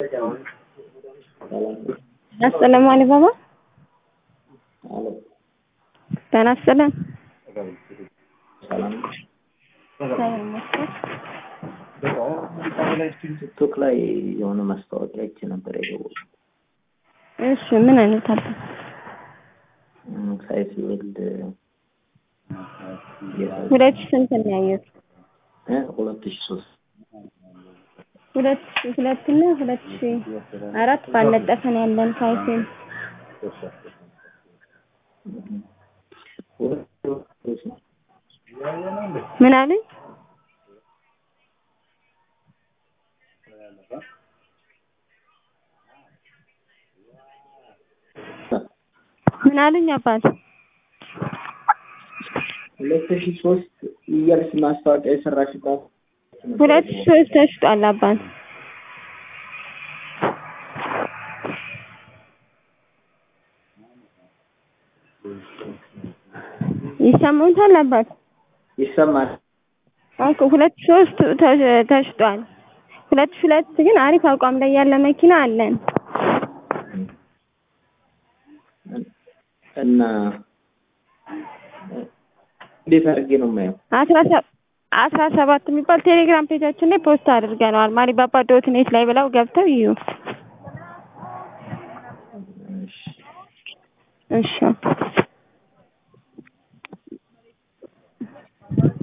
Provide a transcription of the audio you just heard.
አሰላሙ አለይኩም አሎ ጤና ይስጥልን። ሰላም እግዚአብሔር ይመስገን። ቲክቶክ ላይ የሆነ ማስታወቂያ አይቼ ነበር የደወልኩት። እሺ ምን አይነት አለ? እም፣ ሳይት ወልድ ሁለት ሺህ ስንት ነው ያየሁት? እ ሁለት ሺህ ሶስት ሁለት ሺህ ሁለት እና ሁለት ሺህ አራት ባለጠፈ ነው ያለን ሳይቴን ምን አለኝ? ምን አሉኝ አባት? ሁለት ሺህ ሶስት እያልሽ ማስታወቂያ የሰራሽባት ሁለት ሺህ ሶስት ተሽጧል አባት። ይሰማዎታል አባት? ይሰማል። ኦኬ ሁለት ሺህ ሶስት ተ- ተሽጧል። ሁለት ሺህ ሁለት ግን አሪፍ አቋም ላይ ያለ መኪና አለን። እና እንዴት አድርጌ ነው የማየው? አስራ ሰ- አስራ ሰባት የሚባል ቴሌግራም ፔጃችን ላይ ፖስት አድርገነዋል። ማሪባባ ዶት ኔት ላይ ብለው ገብተው ይዩ። እሺ እሺ